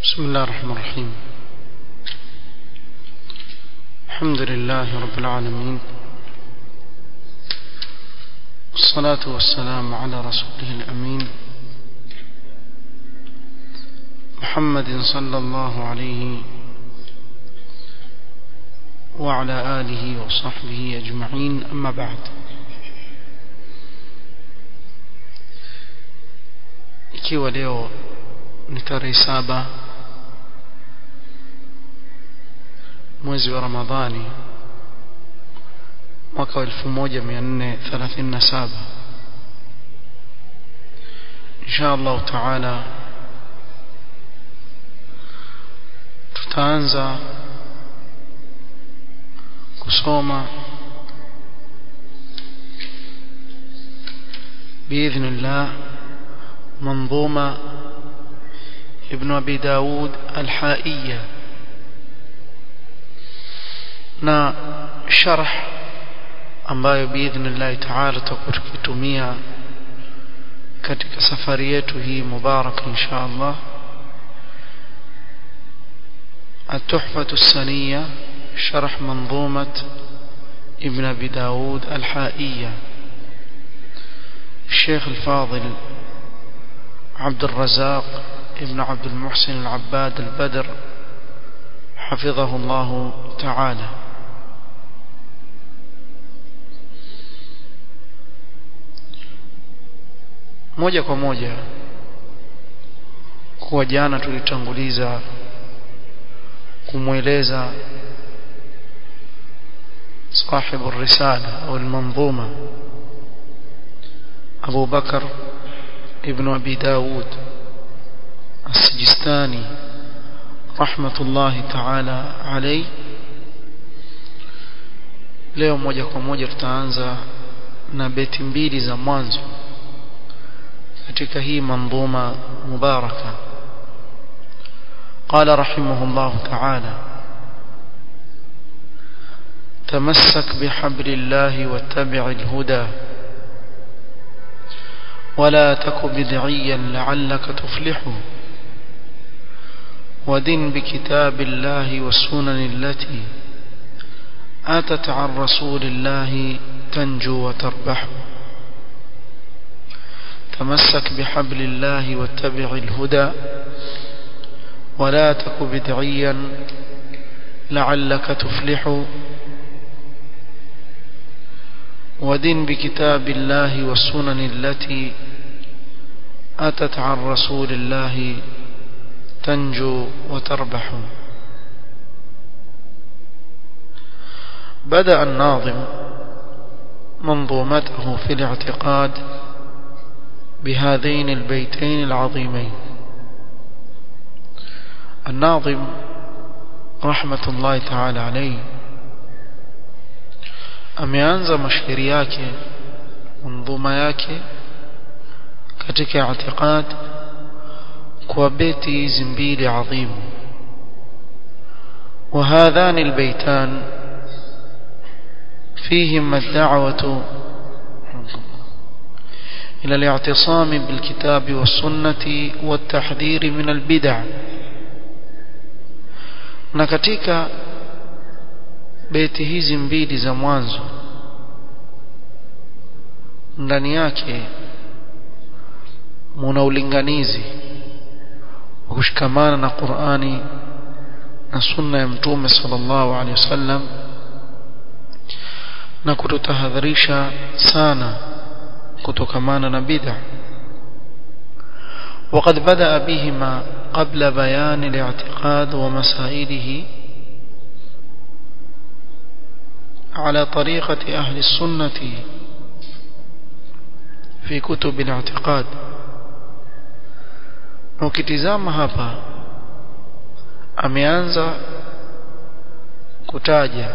بسم الله الرحمن الرحيم الحمد لله رب العالمين والصلاة والسلام على رسوله الأمين محمد صلى الله عليه وعلى آله وصحبه أجمعين أما بعد ikiwa leo ni tarehe saba mwezi wa Ramadhani mwaka wa 1437 insha Allah taala tutaanza kusoma باذن الله منظومه ابن ابي داود الحائيه na sharh ambayo biidhnillah taala tutakuwa tukitumia katika safari yetu hii mubarak insha Allah التحفة السنية شرح منظومة ابن أبي داود الحائية الشيخ الفاضل عبد الرزاق ابن عبد المحسن العباد البدر حفظه الله تعالى moja kwa moja kuwa jana tulitanguliza kumweleza صاحب الرسالة أو المنظومة أبو بكر ابن أبي داود السجستاني رحمة الله تعالى عليه leo moja kwa moja tutaanza na beti mbili za mwanzo katika hii mandhuma mubaraka قال رحمه الله تعالى تمسك بحبل الله واتبع الهدى ولا تك بدعيا لعلك تفلح ودن بكتاب الله والسنن التي أتت عن رسول الله تنجو وتربح تمسك بحبل الله واتبع الهدى ولا تك بدعيا لعلك تفلح ودن بكتاب الله والسنن التي أتت عن رسول الله تنجو وتربح بدأ الناظم منظومته في الاعتقاد بهذين البيتين العظيمين الناظم رحمة الله تعالى عليه ameanza mashairi yake manzuma yake katika i'tiqad kwa beti hizi mbili adhimu وهذان البيتان فيهما الدعوة إلى الاعتصام بالكتاب والسنة والتحذير من البدع na katika beti hizi mbili za mwanzo ndani yake muna ulinganizi wa kushikamana na Qur'ani na sunna ya mtume sallallahu alaihi wasallam na kututahadharisha sana kutokamana na bid'a وقد بدأ بهما قبل بيان الاعتقاد ومسائله على طريقة أهل السنة في كتب الاعتقاد ukitizama hapa ameanza kutaja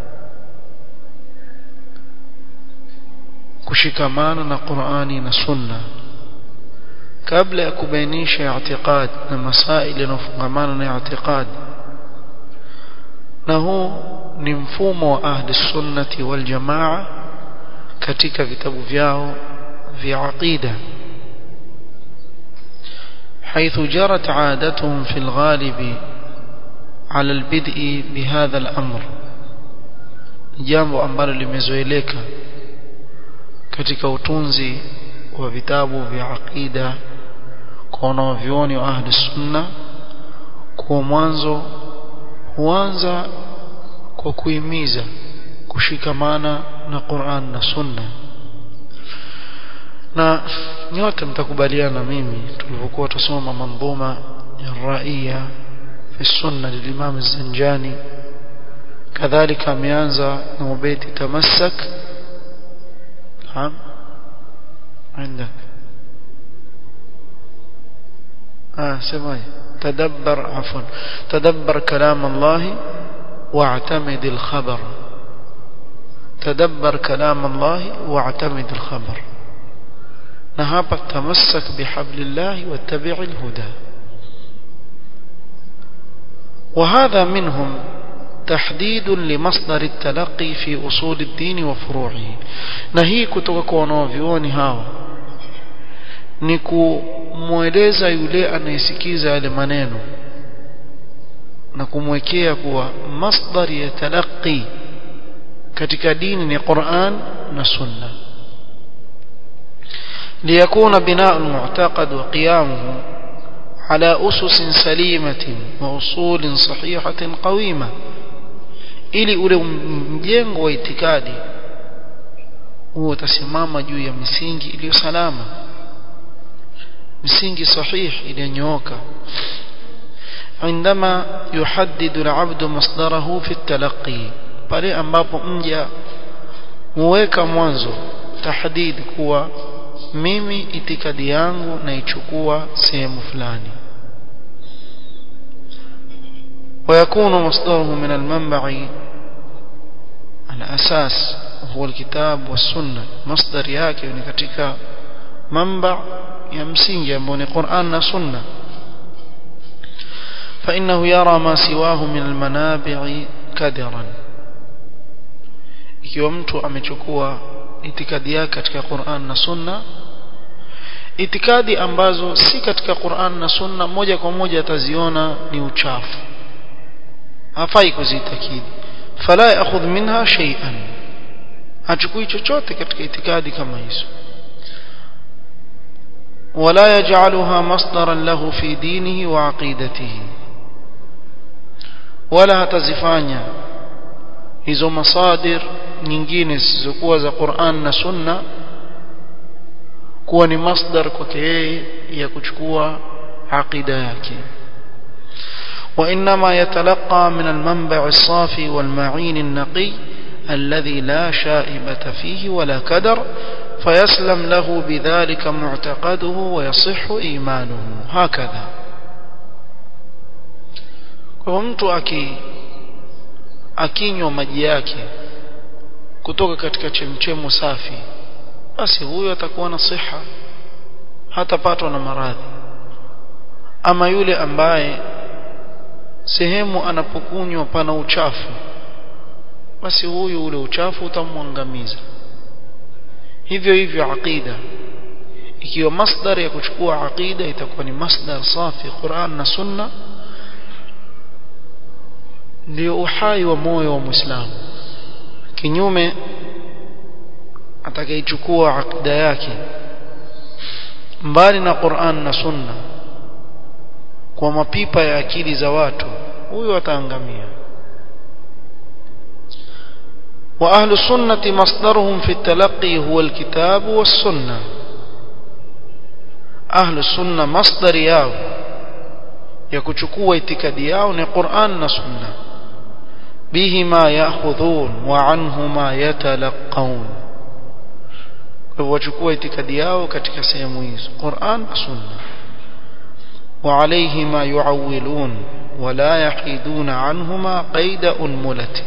kushikamana na Qur'ani na Sunna kabla ya kubainisha i'tiqad na masaili yanayofungamana na i'tiqad na huu ni mfumo wa ahli sunnati wal jamaa katika vitabu vyao vya aqida حيث جرت عادتهم في الغالب على البدء بهذا الأمر jambo ambalo limezoeleka katika utunzi wa vitabu vya aqida kwa wanavyuoni wa ahli sunna kwa mwanzo huanza kwa kuhimiza kushikamana na Qur'an na Sunna na nyote mtakubaliana mimi tulipokuwa tusoma mandhuma ya raia fi sunna lilimam az-Zanjani kadhalika ameanza na ubeti tamassak naam عندك آه سمعي تدبر عفوا تدبر كلام الله واعتمد الخبر تدبر كلام الله واعتمد الخبر نهاب تمسك بحبل الله واتبع الهدى وهذا منهم تحديد لمصدر التلقي في أصول الدين وفروعه نهي كتوك ونوفيوني هاو ni kumweleza yule anayesikiza yale maneno na kumwekea kuwa masdari ya talaqi katika dini ni Qur'an na Sunna ليكون بناء المعتقد وقيامه على أسس سليمة وأصول صحيحة قويمة ili ule mjengo wa itikadi huo utasimama juu ya misingi iliyo salama misingi sahihi iliyonyooka عندما يحدد العبد مصدره في التلقي pale ambapo mja huweka mwanzo tahdid kuwa mimi itikadi yangu naichukua sehemu fulani ويكون مصدره من المنبع الأساس هو الكتاب والسنة مصدر yake ni katika منبع ya msingi ambao ni Qur'an na Sunna فإنه يرى ما سواه من المنابع كدرا ikiwa mtu amechukua itikadi yake katika Qur'an na Sunna itikadi ambazo si katika Qur'an na Sunna moja kwa moja ataziona ni uchafu hafai kuzitakidi fala ya'khudh minha shay'an hachukui chochote katika itikadi kama hizo ولا يجعلها مصدرا له في دينه وعقيدته ولا تزفانيا hizo masadir nyingine zisizokuwa za Qur'an na Sunna kuwa ni masdar kwake yeye ya kuchukua aqida yake وإنما يتلقى من المنبع الصافي والمعين النقي الذي لا شائبة فيه ولا كدر فيسلم له بذلك معتقده ويصح إيمانه هكذا kwa mtu aki akinywa maji yake kutoka katika chemchemo safi basi huyo atakuwa na siha hatapatwa na maradhi ama yule ambaye sehemu anapokunywa pana uchafu basi huyu ule uchafu utamwangamiza hivyo hivyo aqida ikiwa masdar ya kuchukua aqida itakuwa ni masdar safi Qur'an na Sunna ndio uhai wa moyo wa Muislamu kinyume atakayechukua aqida yake mbali na Qur'an na Sunna kwa mapipa ya akili za watu huyo ataangamia وأهل السنة مصدرهم في التلقي هو الكتاب والسنة أهل السنة مصدر ياو يكتشكوا اتكادياو قرآن سنة بهما يأخذون وعنهما يتلقون وchukua itikadi yao katika sehemu hizo Qur'an na Sunna وعليهما يعولون ولا يحيدون عنهما قيد أنملة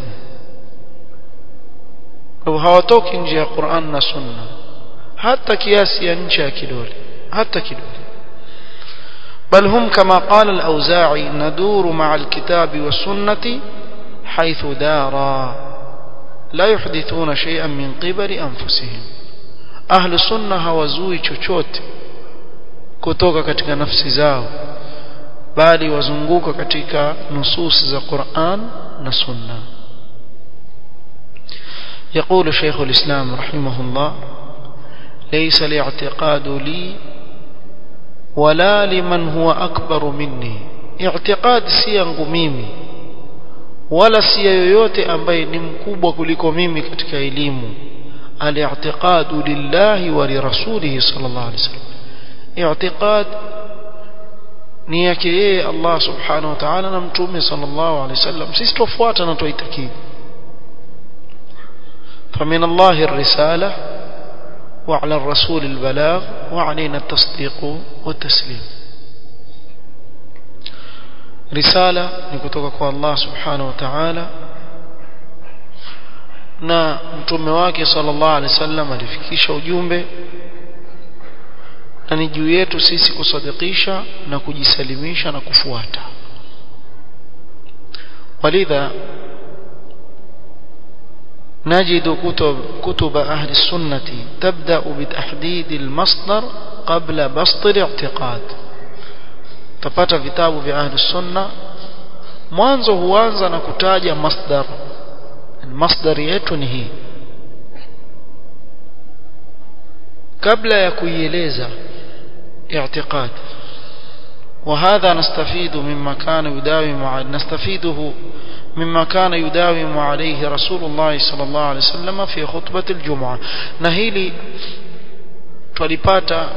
au hawatoki nje ya Qur'an na Sunna hata kiasi ya ncha ya kidole hata kidole بل هم كما قال الأوزاعي ندور مع الكتاب والسنة حيث دارا لا يحدثون شيئا من قبل أنفسهم أهل السنة هوزوي chochote kutoka katika nafsi zao bali wazunguka katika nusus za Qur'an na Sunna يقول شيخ الإسلام رحمه الله ليس الاعتقاد لي ولا لمن هو أكبر مني اعتقاد si yangu mimi wala si yoyote ambaye ni mkubwa kuliko mimi katika elimu al-i'tiqadu lillahi wa li rasulihi sallallahu alaihi wasallam i'tiqad ni yake yeye Allah subhanahu wa ta'ala na mtume sallallahu alaihi wasallam sisi tufuata na tuitakidi فمن الله الرسالة وعلى الرسول البلاغ وعلينا التصديق والتسليم رسالة نكتوك الله سبحانه وتعالى na mtume wake sallallahu alaihi wasallam alifikisha ujumbe na ni juu yetu sisi kusadikisha na kujisalimisha na kufuata walidha نجد كتب, كتب أهل السنة تبدأ بتحديد المصدر قبل بسط الاعتقاد تپata vitabu vya ahli sunna mwanzo huanza na kutaja masdar masdar yetu ni hii kabla ya kuieleza i'tiqad وهذا نستفيد مما كان يداوم نستفيده مما كان يداوم عليه رسول الله صلى الله عليه وسلم في خطبة الجمعة نهيلي tulipata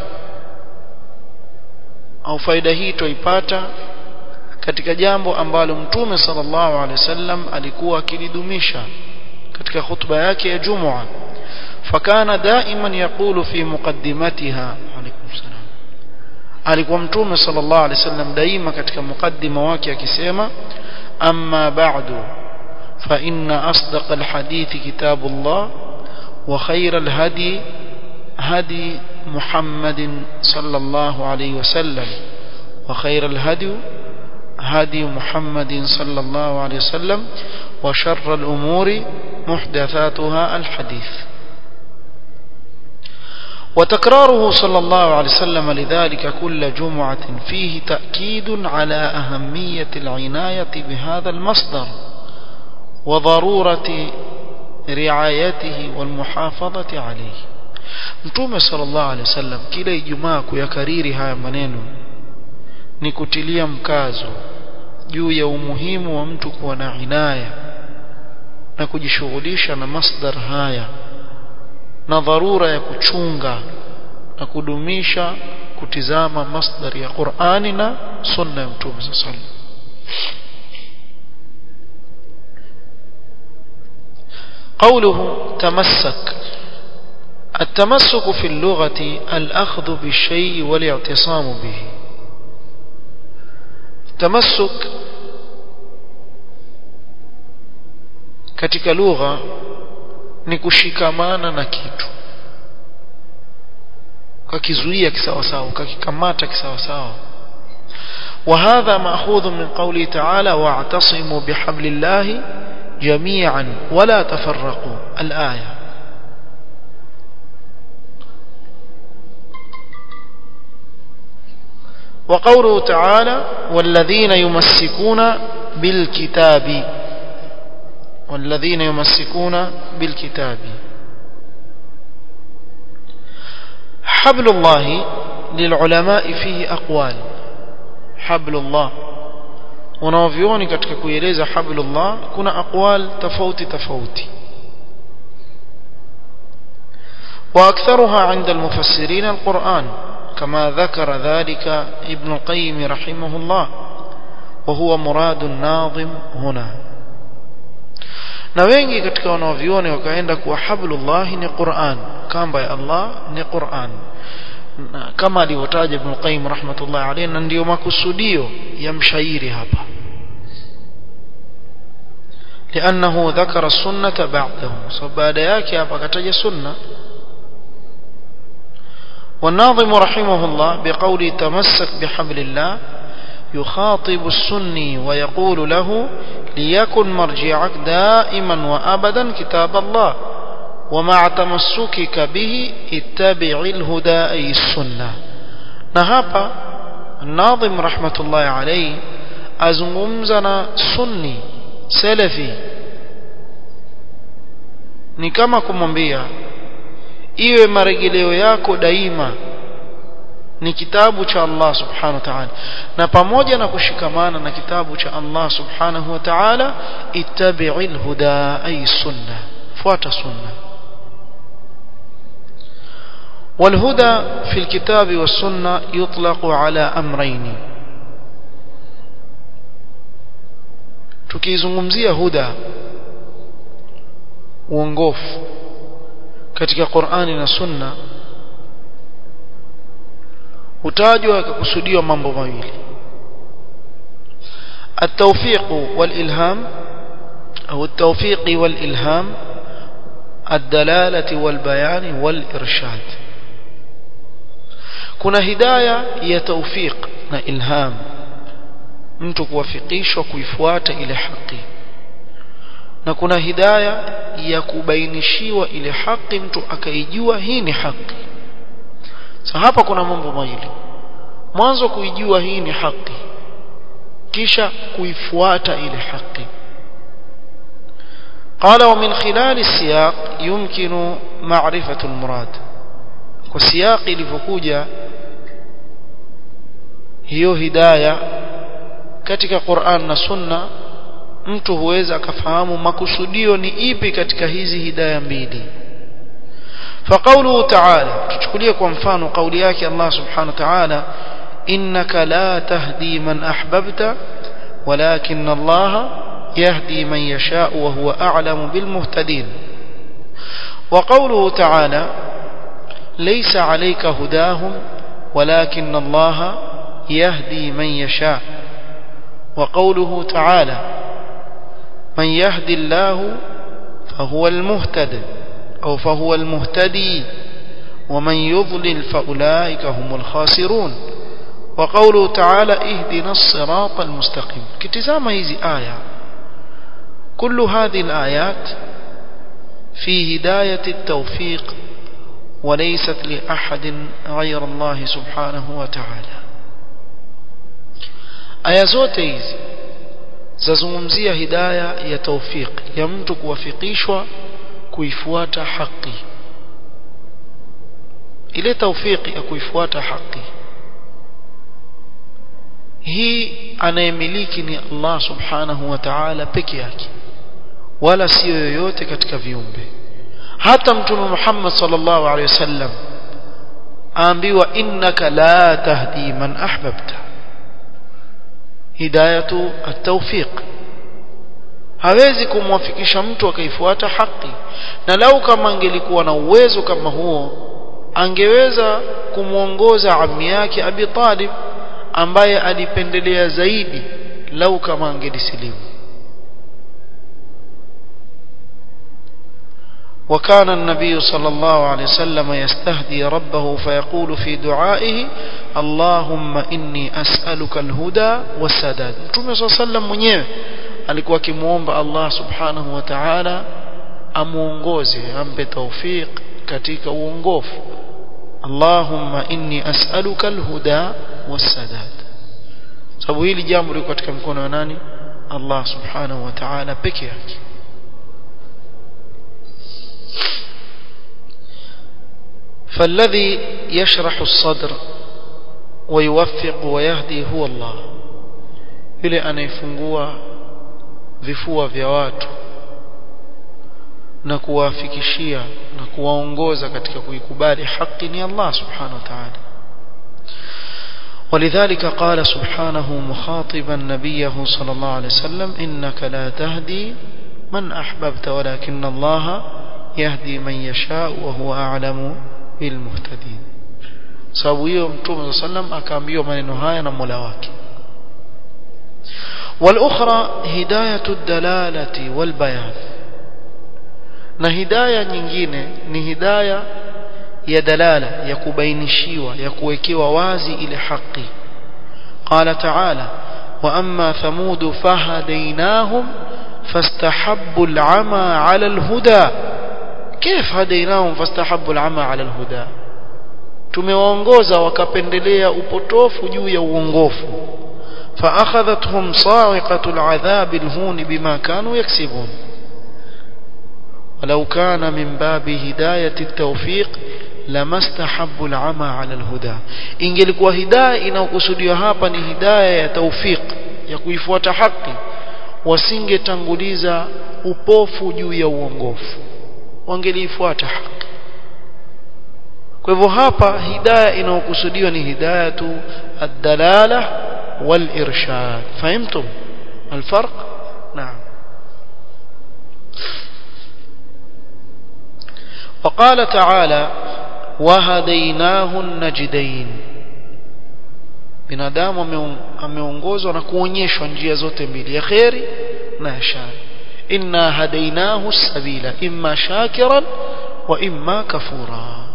au faida hii tuipata katika jambo ambalo mtume sallallahu alaihi wasallam alikuwa akilidumisha katika khutba yake ya Jumua fakana daiman yaqulu fi muqaddimatiha alaikum salam alikuwa mtume sallallahu alaihi wasallam daima katika mukaddima wake akisema amma ba'du fa inna asdaq alhadith kitab Allah wa khayra alhadi hadi محمد صلى الله عليه وسلم وخير الهدي هدي محمد صلى الله عليه وسلم وشر الأمور محدثاتها الحديث وتكراره صلى الله عليه وسلم لذلك كل جمعة فيه تأكيد على أهمية العناية بهذا المصدر وضرورة رعايته والمحافظة عليه Mtume sallallahu alaihi wasallam kila Ijumaa kuyakariri haya maneno ni kutilia mkazo juu ya umuhimu wa mtu kuwa na inaya na kujishughulisha na masdar haya na dharura ya kuchunga na kudumisha kutizama masdar ya Qur'ani na sunna ya Mtume sallallahu alaihi wasallam قوله تمسك التمسك في اللغة الأخذ بالشيء والاعتصام به التمسك katika lugha ni kushikamana na kitu kakizuia kisawasawa kakikamata kisawasawa وهذا مأخوذ من قوله تعالى واعتصموا بحبل الله جميعا ولا تفرقوا الآية وقوله تعالى والذين يمسكون بالكتاب والذين يمسكون بالكتاب حبل الله للعلماء فيه أقوال حبل الله wanaovioni katika kueleza hablullah kuna aqwal tofauti tofauti واكثرها عند المفسرين القرآن كما ذكر ذلك ابن القيم رحمه الله وهو مراد الناظم هنا na wengi katika wanaoviona wakaenda kuwa hablullah ni Qur'an kamba ya Allah ni Qur'an kama alivyotaja Ibn Qayyim rahmatullah alayhi na ndio makusudio ya mshairi hapa لأنه ذكر السنة بعده فبعد yake hapa akataja sunna والناظم رحمه الله بقول تمسك بحبل الله يخاطب السني ويقول له ليكن مرجعك دائما وأبدا كتاب الله ومع تمسكك به اتبع الهدى أي السنة na hapa Nadhim rahmatullahi alayhi azungumza na sunni salafi ni kama kumwambia iwe marejeleo yako daima ni kitabu cha Allah subhanahu wa ta'ala na pamoja na kushikamana na kitabu cha Allah subhanahu wa ta'ala ittabi'il huda ay sunna fuata sunna والهدى في الكتاب والسنة يطلق على أمرين tukizungumzia huda uongofu katika Qur'ani na Sunna hutajwa kukusudiwa mambo mawili التوفيق والإلهام أو التوفيق والإلهام الدلالة والبيان والإرشاد kuna hidaya ya tawfiq na ilham mtu kuwafikishwa kuifuata ile haki na kuna hidaya ya kubainishiwa ile haki mtu akaijua hii ni haki sasa hapa kuna mambo mawili mwanzo kuijua hii ni haki kisha kuifuata ile haki قال ومن خلال السياق يمكن معرفة المراد وسياق ilivyokuja hiyo hidaya katika Qur'an na Sunna mtu huweza akafahamu makusudio ni ipi katika hizi hidaya mbili فقوله تعالى تشكليه kwa mfano kauli yake Allah subhanahu wa ta'ala innaka la tahdi man ahbabta walakin Allah يهدي من يشاء وهو أعلم بالمهتدين وقوله تعالى ليس عليك هداهم ولكن الله يهدي من يشاء وقوله تعالى من يهدي الله فهو المهتد أو فهو المهتدي ومن يضلل فأولئك هم الخاسرون وقوله تعالى اهدنا الصراط المستقيم كتزام هذه آية كل هذه الآيات في هداية التوفيق وليست لأحد غير الله سبحانه وتعالى aya zote hizi zazungumzia hidaya ya tawfiq ya mtu kuwafikishwa kuifuata haki ile tawfiki ya kuifuata haki hii anayemiliki ni Allah subhanahu wa ta'ala peke yake wala sio yoyote katika viumbe hata mtume Muhammad sallallahu alaihi wasallam aambiwa innaka la tahdi man ahbabta hidayatu at-tawfiq hawezi kumwafikisha mtu akaifuata haki na lau kama angelikuwa na uwezo kama huo angeweza kumwongoza ammi yake Abi Talib ambaye alipendelea zaidi lau kama angelisilimu وكان النبي صلى الله عليه وسلم يستهدي ربه فيقول في دعائه اللهم إني أسألك الهدى والسداد متوم صلى الله عليه وسلم mwenyewe alikuwa akimuomba Allah subhanahu wa ta'ala amuongoze ampe tawfiq katika uongofu Allahumma inni as'aluka alhuda wassadad sababu hili jambo liko katika mkono wa nani Allah subhanahu wa ta'ala peke yake فالذي يشرح الصدر ويوفق ويهدي هو الله yule anayefungua vifua vya watu na kuwafikishia na kuwaongoza katika kuikubali haki ni Allah subhanahu wa ta'ala ولذلك قال سبحانه مخاطبا نبيه صلى الله عليه وسلم إنك لا تهدي من أحببت ولكن الله يهدي من يشاء وهو أعلم بالمهتدين sababu hiyo mtume صلى الله عليه وسلم akaambiwa maneno haya na Mola wake والأخرى هداية الدلالة والبيان na hidaya nyingine ni hidaya ya dalala ya kubainishiwa ya kuwekewa wazi ile haki قال تعالى وأما ثمود فهديناهم فاستحبوا العمى على الهدى كيف هديناهم فاستحبوا العمى على الهدى tumewaongoza wakapendelea upotofu juu ya uongofu فأخذتهم صاعقة العذاب الهون بما كانوا يكسبون ولو كان من باب هداية التوفيق لما استحبوا العمى على الهدى ingelikuwa hidayah inayokusudiwa hapa ni hidayah ya tawfiq ya kuifuata haki wasingetanguliza upofu juu ya uongofu wangeliifuata haki kwa hivyo hapa hidayah inayokusudiwa ni hidayatu ad-dalala wal-irshad fahimtum الفرق نعم وقال تعالى وهديناه النجدين binadamu ameongozwa na kuonyeshwa njia zote mbili ya kheri na ya shari inna hadainahu sabila imma shakiran wa imma kafura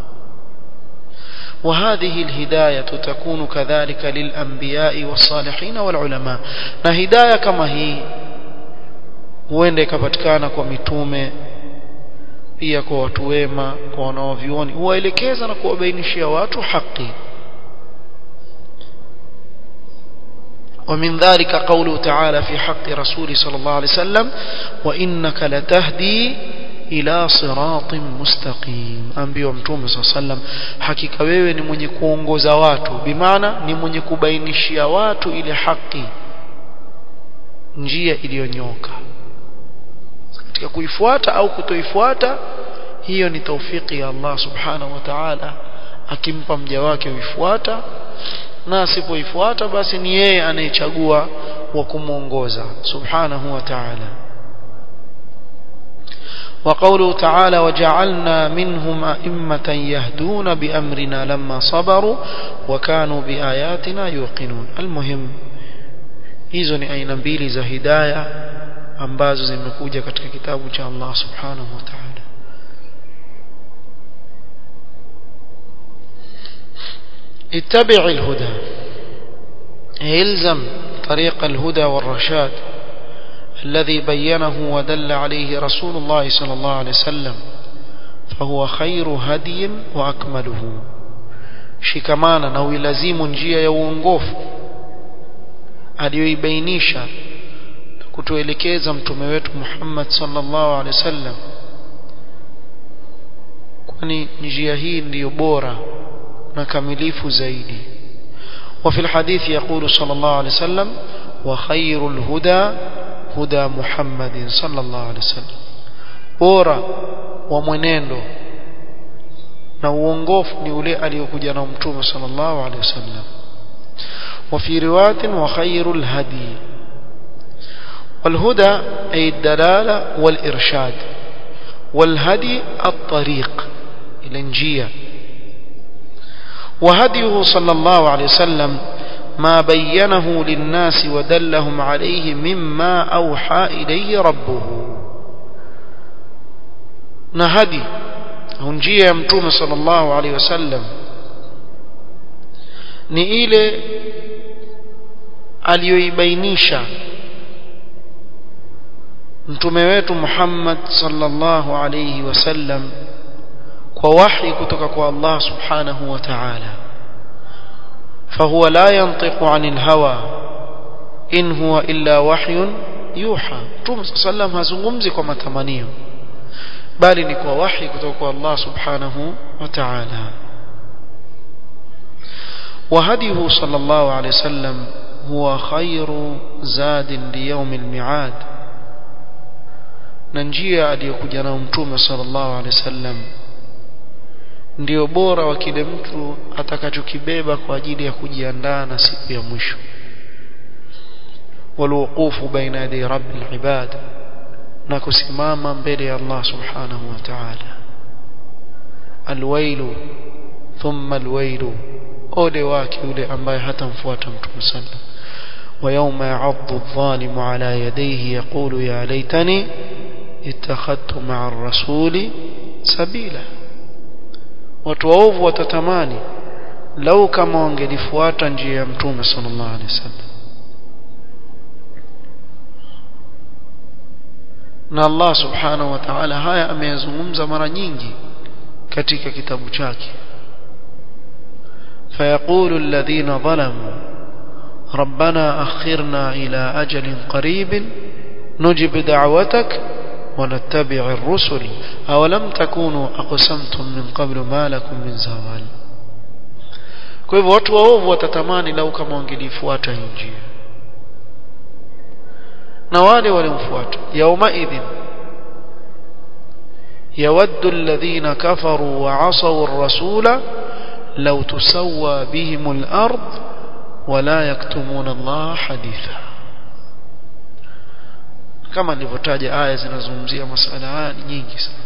وهذه الهداية تكون كذلك للأنبياء والصالحين والعلماء na hidayah kama hii huenda ikapatikana kwa mitume pia kwa watu wema kwa wanaovioni huwaelekeza na kuwabainishia watu haki ومن ذلك قوله تعالى في حق رسوله صلى الله عليه وسلم وإنك لتهدي إلى صراط مستقيم أنبياء متوم صلى الله عليه وسلم حقيقة wewe ni mwenye kuongoza watu bimaana ni mwenye kubainishia watu ile haki njia iliyonyoka katika kuifuata au kutoifuata hiyo ni taufiki ya Allah subhanahu wa ta'ala akimpa mja wake uifuata na asipoifuata basi ni yeye anayechagua wa kumuongoza subhanahu wa ta'ala وقوله تعالى وجعلنا منهم أئمة يهدون بأمرنا لما صبروا وكانوا بآياتنا يوقنون المهم hizo ni aina mbili za hidayah ambazo zimekuja katika kitabu cha Allah subhanahu wa ta'ala اتبع الهدى الزم طريق الهدى والرشاد الذي بينه ودل عليه رسول الله صلى الله عليه وسلم فهو خير هدي وأكمله shikamana na uilazimu njia ya uongofu aliyoibainisha kutuelekeza mtume wetu Muhammad sallallahu alaihi wasallam kwani njia hii ndiyo bora na kamilifu zaidi وفي الحديث يقول صلى الله عليه وسلم وخير الهدى هدى محمد صلى الله عليه وسلم bora wa mwenendo na uongofu ni ule aliyokuja na mtume sallallahu alaihi wasallam وفي روايه وخير الهدي والهدى أي الدلالة والإرشاد والهدي الطريق الانجية وهديه صلى الله عليه وسلم ما بينه للناس ودلهم عليه مما أوحى إليه ربه نهدي هنجية يمتوم صلى الله عليه وسلم ni ile aliyoibainisha mtume wetu Muhammad sallallahu alayhi wasallam kwa wahi kutoka kwa Allah subhanahu wa ta'ala فهو لا ينطق عن الهوى إن هو إلا وحي يوحى مtume sallam hazungumzi kwa matamanio bali ni kwa wahi kutoka kwa Allah subhanahu wa ta'ala وهديه صلى الله عليه وسلم هو خير زاد ليوم الميعاد na njia aliyokuja nao mtume sallallahu alaihi wasallam ndio bora wa kile mtu atakachokibeba kwa ajili ya kujiandaa na siku ya mwisho walwuqufu baina yadi rabbil ibad na kusimama mbele ya Allah subhanahu wa ta'ala alwailu thumma alwailu ole wake yule ambaye hatamfuata mtume sallallahu ويوم يعض الظالم على يديه يقول يا ليتني اتخذت مع الرسول سبيلا watu waovu watatamani lau kama wangelifuata njia ya mtume sallallahu alaihi wasallam na Allah subhanahu wa ta'ala haya ameyazungumza mara nyingi katika kitabu chake فيقول الذين ظلموا ربنا أخرنا إلى أجل قريب نجب دعوتك ونتبع الرسل أولم تكونوا أقسمتم من قبل ما لكم من زوال kwa hivyo watu waovu watatamani lau kama wangelifuata hii njia na wale walimfuata yaumaidhin yawaddu alladhina kafaru wa asaw ar-rasula law tusawwa bihim al-ard wala yaktumuna Allah haditha kama nilivyotaja aya zinazungumzia masala haya ni nyingi sana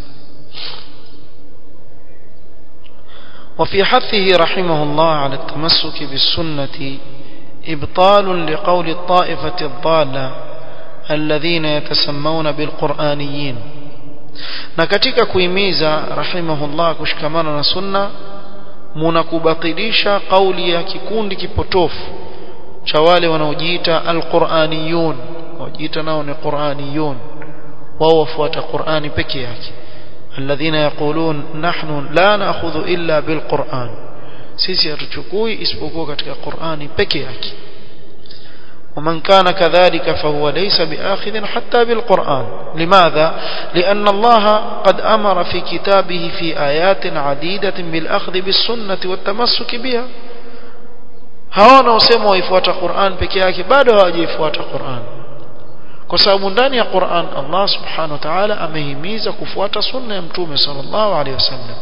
وفي حثه رحمه الله على التمسك بالسنة إبطال لقول الطائفة الضالة الذين يتسمون بالقرآنيين na katika kuhimiza rahimahullah kushikamana na sunna munakubatilisha kauli ya kikundi kipotofu cha wale wanaojiita alquraniyun wajiita nao ni quraniyun wao wafuata qurani peke yake alladhina yaqulun nahnu la na'khudhu illa bilquran sisi hatuchukui isipokuwa katika qurani peke yake ومن كان كذلك فهو ليس بآخذ حتى بالقرآن لماذا؟ لأن الله قد أمر في كتابه في آيات عديدة بالأخذ بالسنة والتمسك بها hawana usema waifuata Qur'an peke yake bado hawajaifuata Qur'an kwa sababu ndani ya Qur'an Allah subhanahu wa ta'ala amehimiza kufuata sunna ya mtume sallallahu alaihi wasallam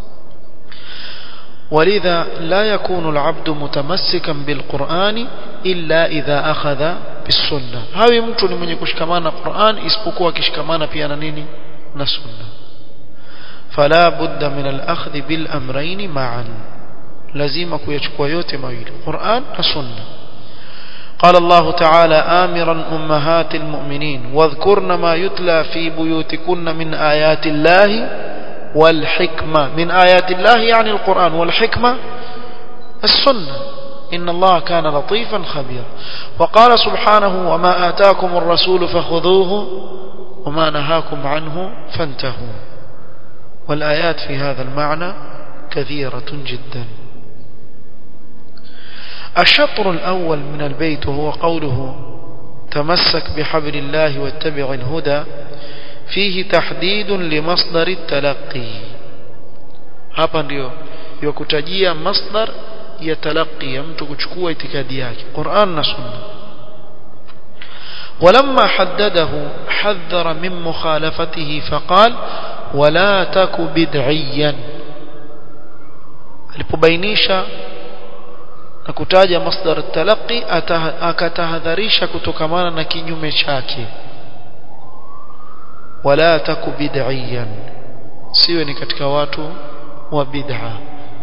ولذا لا يكون العبد متمسكا بالقرآن إلا إذا أخذ بالسنة هاوي mtu ni mwenye kushikamana Qur'an isipokuwa akishikamana pia na nini na sunna فلا بد من الأخذ بالأمرين معا لازم kuyachukua yote mawili Qur'an na sunna قال الله تعالى آمرا أمهات المؤمنين واذكرن ما يتلى في بيوتكن من آيات الله والحكمة من آيات الله يعني القرآن والحكمة السنة إن الله كان لطيفا خبيرا وقال سبحانه وما آتاكم الرسول فخذوه وما نهاكم عنه فانتهوا والآيات في هذا المعنى كثيرة جدا الشطر الأول من البيت هو قوله تمسك بحبل الله واتبع الهدى فيه تحديد لمصدر التلقي hapa ndio yakutajia masdar ya talaqi ya mtu kuchukua itikadi yake Qur'an na Sunna ولما حدده حذر من مخالفته فقال ولا تك بدعيا alipobainisha na kutaja masdar at-talaqi akatahadharisha kutokamana na kinyume chake wala taku bid'iyan siwe ni katika watu wa bid'a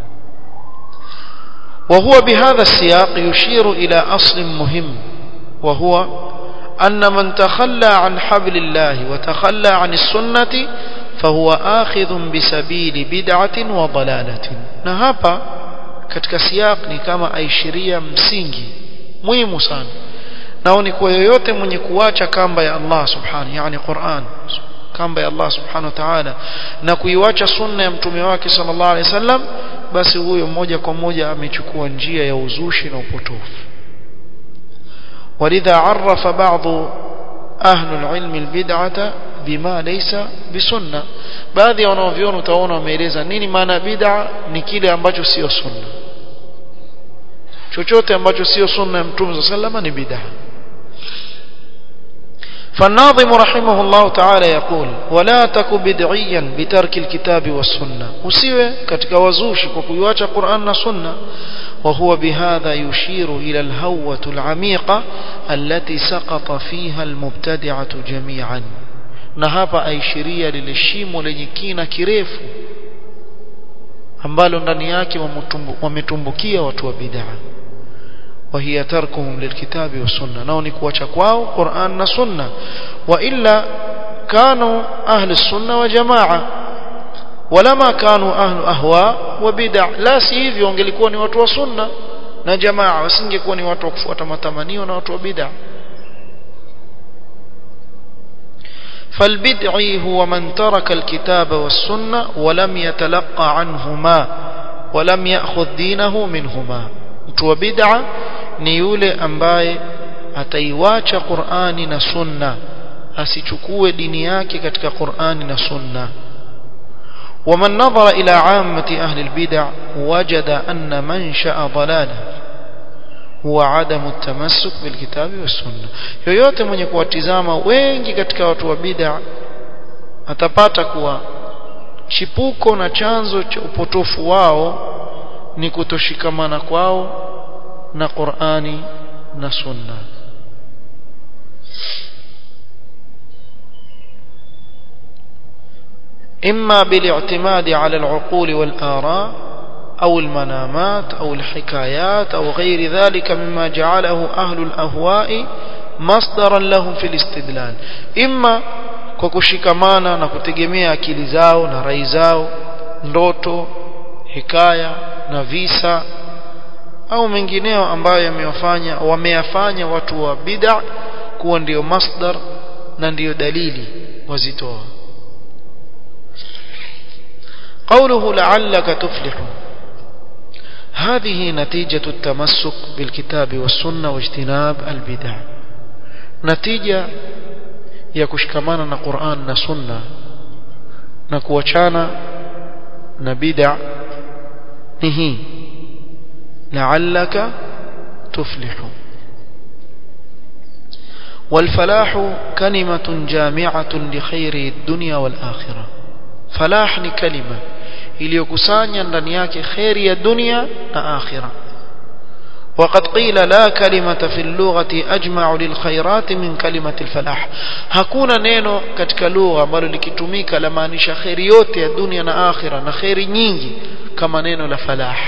وهو بهذا السياق يشير إلى أصل مهم وهو أن من تخلى عن حبل الله وتخلى عن السنة فهو آخذ بسبيل بدعة وضلالة نهابا katika siyaq ni kama aishiria msingi muhimu sana nao ni kwa yoyote mwenye kuacha kamba ya Allah subhanahu yani Qur'an kamba ya Allah subhanahu wa ta'ala na kuiwacha sunna ya mtume wake sallallahu alaihi wasallam basi huyo moja kwa moja amechukua njia ya uzushi na upotofu ولذا عرف بعض أهل العلم البدعة بما ليس بسنة baadhi ya wanaoviona utaona wameeleza nini maana bid'a ni kile ambacho sio sunna chochote ambacho sio sunna ya mtume صلى الله عليه وسلم ni bid'a فالناظم رحمه الله تعالى يقول ولا تك بدعيا بترك الكتاب والسنة usiwe katika wazushi kwa kuiacha Qur'an na Sunna وهو بهذا يشير إلى الهوة العميقة التي سقط فيها المبتدعة جميعا na hapa aishiria lile shimo lenye kina kirefu ambalo ndani yake wametumbukia watu wa bid'a وهي تركهم للكتاب والسنة نao ni kuacha kwao Qur'an na Sunna wa illa kanu ahli sunna wa jamaa walama kanu ahlu ahwa wa bid'a la si hivyo wangelikuwa ni watu wa sunna na jamaa wasingekuwa ni watu wa kufuata matamanio na watu wa bid'a فالبدعي هو من ترك الكتاب والسنة ولم يتلقى عنهما ولم يأخذ دينه منهما mtu wa bid'a ni yule ambaye ataiwacha Qur'ani na Sunna asichukue dini yake katika Qur'ani na Sunna ومن نظر إلى عامة أهل البدع وجد أن منشأ ضلاله هو عدم التمسك بالكتاب والسنة yoyote mwenye kuwatizama wengi katika watu wa bid'a atapata kuwa chipuko na chanzo cha upotofu wao ni kutoshikamana kwao na Qur'ani na Sunna إما بالاعتماد على العقول والآراء أو المنامات أو الحكايات أو غير ذلك مما جعله أهل الأهواء مصدرا لهم في الاستدلال إما kwa kushikamana na kutegemea akili zao na rai zao ndoto hikaya na visa au mengineo ambayo yamewafanya wameyafanya watu wa bid'a kuwa ndiyo masdar na ndiyo dalili wazitoa قوله لعلك تفلح هذه نتيجة التمسك بالكتاب والسنة واجتناب البدع نتيجة ya kushikamana na Qur'an na Sunna na kuachana na bid'a ni hii la'allaka tuflihu والفلاح كلمة جامعة لخير الدنيا والآخرة فلاح ni kalima iliyokusanya ndani yake khairi ya dunia na akhirah وقد قيل لا كلمة في اللغة أجمع للخيرات من كلمة الفلاح hakuna neno katika lugha ambalo likitumika lamaanisha khairi yote ya dunia na akhira na khairi nyingi kama neno la falah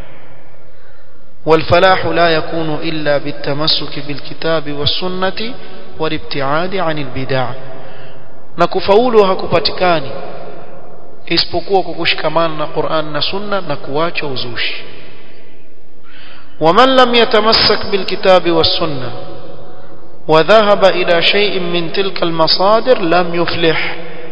والفلاح لا يكون إلا بالتمسك بالكتاب والسنة والابتعاد عن البدع na kufaulu hakupatikani isipokuwa kwa kushikamana na Qur'an na Sunna na kuacha uzushi ومن لم يتمسك بالكتاب والسنة وذهب إلى شيء من تلك المصادر لم يفلح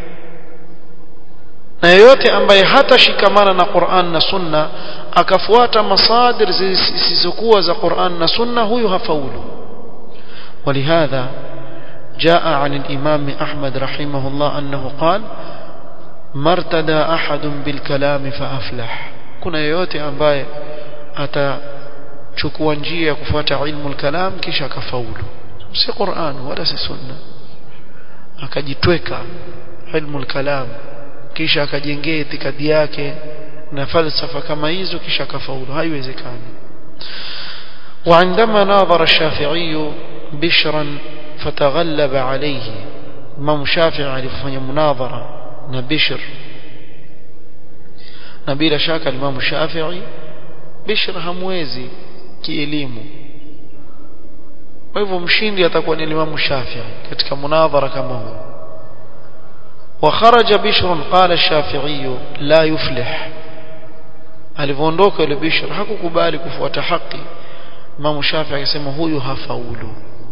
na yeyote ambaye hatashikamana na Qur'an na Sunna akafuata masadir zisizokuwa za Qur'an na Sunna huyu hafaulu ولهذا جاء عن الإمام أحمد رحمه الله أنه قال ما ارتدى أحد بالكلام فأفلح كنا yeyote ambaye ata chukua njia ya kufuata ilmu al-kalam kisha akafaulu si Qur'an wala si sunna akajitweka ilmu al-kalam kisha akajengea itikadi yake na falsafa kama hizo kisha akafaulu haiwezekani وعندما ناظر الشافعي بشرا فتغلب عليه امام الشافعي alifanya munadhara na Bishr na bila shaka Imam Shafi'i Bishr hamwezi kielimu kwa hivyo mshindi atakuwa ni Imam Shafi'i katika munadhara kama huu وخرج بشر قال الشافعي لا يفلح alivyoondoka yule Bishr hakukubali kufuata haki Imam Shafi'i akasema huyu hafaulu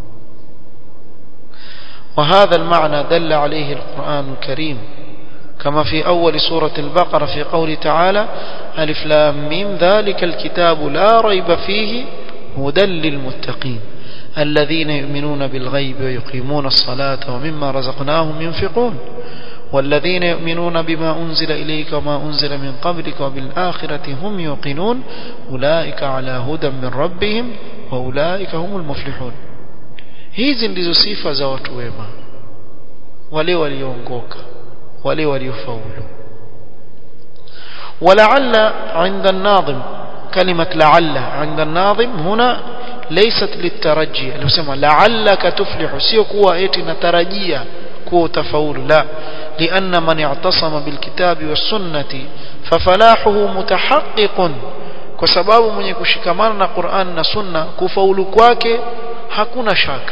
وهذا المعنى دل عليه القرآن الكريم كما في أول سورة البقرة في قول تعالى ألف لام ميم ذلك الكتاب لا ريب فيه هدى للمتقين الذين يؤمنون بالغيب ويقيمون الصلاة ومما رزقناهم ينفقون والذين يؤمنون بما أنزل إليك وما أنزل من قبلك وبالآخرة هم يوقنون أولئك على هدى من ربهم وأولئك هم المفلحون hizi ndizo sifa za watu wema wale walioongoka wale waliofaulu ولعل عند الناظم كلمة لعل عند الناظم هنا ليست للترجي المسمى لعلك تفلح سيو كوا ايتي نترجيا كوا تفاول لا لأن من اعتصم بالكتاب والسنة ففلاحه متحقق kwa sababu mwenye kushikamana na Qur'an na Sunna kufaulu kwake hakuna shaka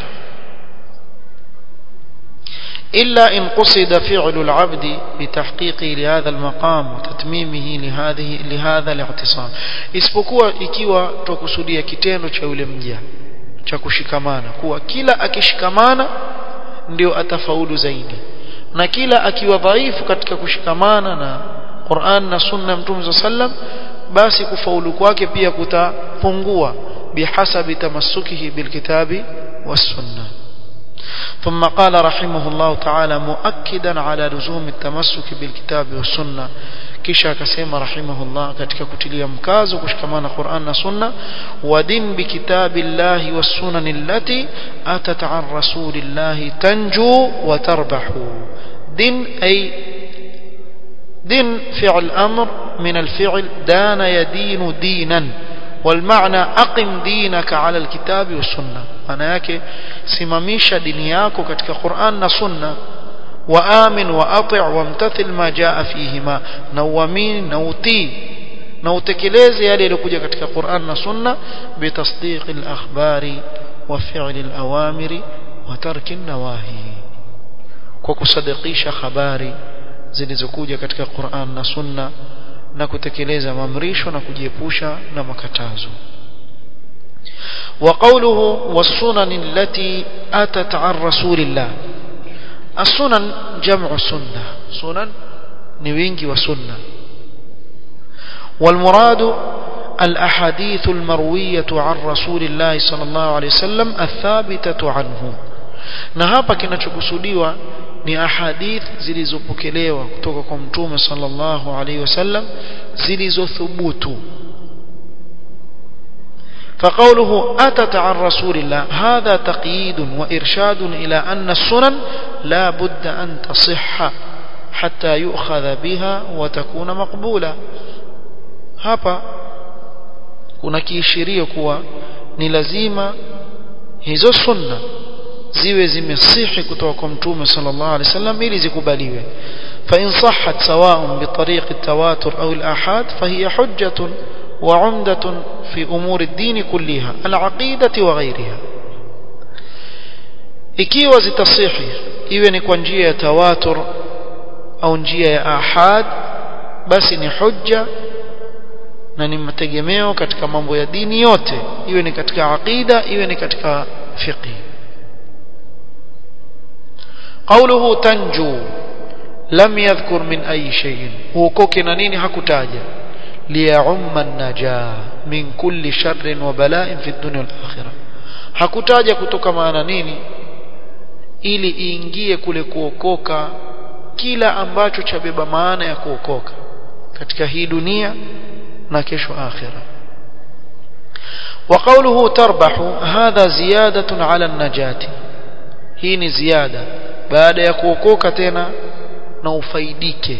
إلا إن قصد فعل العبد بتحقيقه لهذا المقام وتتميمه لهذه لهذا الاعتصام isipokuwa ikiwa tukusudia kitendo cha yule mja cha kushikamana kuwa kila akishikamana ndio atafaulu zaidi na kila akiwa dhaifu katika kushikamana na Qur'an na Sunna Mtume sallam basi kufaulu kwake pia kutapungua bihasabi tamassukihi bilkitabi والسنه ثم قال رحمه الله تعالى مؤكدا على لزوم التمسك بالكتاب والسنه kisha akasema rahimahullah katika kutilia mkazo kushikamana Qur'an na Sunna wa din bi kitabillahi was sunan allati atat an rasulillahi tanju wa tarbahu din ay din fi'l amr min al-fi'l dana yadinu dinan والمعنى أقم دينك على الكتاب والسنة maana yake simamisha dini yako katika Qur'an na Sunna وآمن وأطع وامتثل ما جاء فيهما نوامين نوتي نوتكلeze yale yaliokuja katika Qur'an na Sunna bitasdiq al-akhbari wa fi'l al-awamiri wa tark an-nawahi kwa kusadikisha habari zilizokuja katika Qur'an na Sunna na kutekeleza maamrisho na kujiepusha na makatazo وقوله والسنن التي أتت عن رسول الله السنن جمع سنة سنن نوينجي وسنة والمراد الأحاديث المروية عن رسول الله صلى الله عليه وسلم الثابتة عنه نهابا kinachokusudiwa ni ahadith zilizopokelewa kutoka kwa mtume sallallahu alaihi wasallam zilizothubutu فقوله أتت عن رسول الله هذا تقييد وإرشاد إلى أن السنن لا بد أن تصح حتى يؤخذ بها وتكون مقبولة hapa kuna kiishirio kuwa ni lazima hizo sunna ziwe zimesihi kutoka kwa mtume sallallahu alaihi wasallam ili zikubaliwe fa in sahhat sawa'un bi tariq at-tawatur aw al-ahad fa hiya hujjatun وعمدة في أمور الدين كلها العقيدة وغيرها ikiwa zitasihi iwe ni kwa njia ya tawatur au njia ya ahad basi ni hujja na ni mategemeo katika mambo ya dini yote iwe ni katika aqida iwe ni katika fiqh قوله تنجو لم يذكر من أي شيء huokoke na nini hakutaja ليعم النجاة من كل شر وبلاء في الدنيا والآخرة hakutaja kutoka maana nini ili iingie kule kuokoka kila ambacho chabeba maana ya kuokoka katika hii dunia na kesho akhira وقوله تربح هذا زيادة على النجاة hii ni ziada baada ya kuokoka tena na ufaidike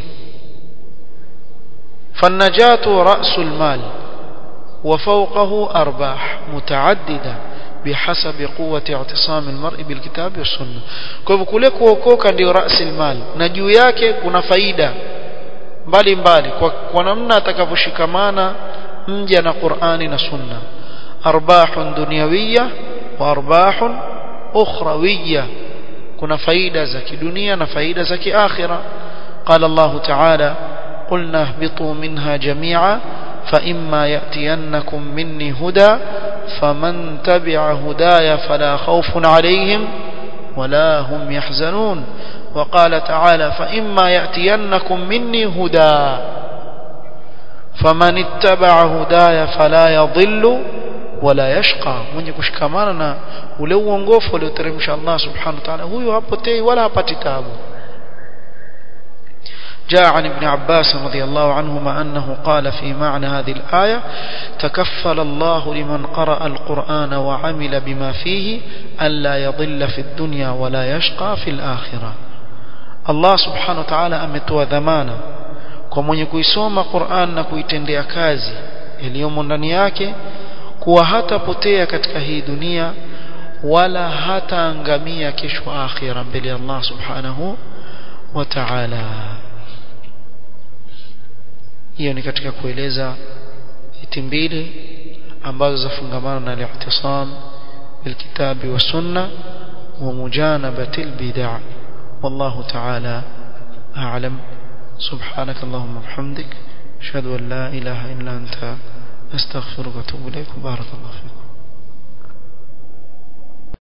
فالنجاة رأس المال وفوقه أرباح متعددة بحسب قوة اعتصام المرء بالكتاب والسنة kwa kule kuokoka ndio رأس المال na juu yake kuna faida mbali mbali kwa, kwa namna atakavyoshikamana mja na Qur'ani na Sunna arbahun dunyawiyya wa arbahun ukhrawiyya kuna faida za kidunia na faida za kiakhira قال الله تعالى قلنا اهبطوا منها جميعا فإما يأتينكم مني هدى فمن تبع هدايا فلا خوف عليهم ولا هم يحزنون وقال تعالى فإما يأتينكم مني هدى فمن اتبع هدايا فلا يضل ولا يشقى mwenye kushikamana na ule uongofu ulioteremsha Allah subhanahu wa ta'ala huyo hapotei wala hapati taabu جاء عن ابن عباس رضي الله عنهما أنه قال في معنى هذه الآية تكفل الله لمن قرأ القرآن وعمل بما فيه ألا يضل في الدنيا ولا يشقى في الآخرة الله سبحانه وتعالى أمتوى ذمانا kwa mwenye kuisoma Qur'an na kuitendea kazi iliyomo ndani yake kuwa hatapotea katika hii dunia wala hataangamia kesho akhira mbele ya Allah subhanahu wa ta'ala hiyo ni katika kueleza hiti mbili ambazo zafungamana na al-i'tisam bilkitabi wa sunna wa mujanabati al-bid'a wallahu ta'ala a'lam سبحانك اللهم وبحمدك اشهد ان لا اله الا انت استغفرك واتوب اليك بارك الله فيك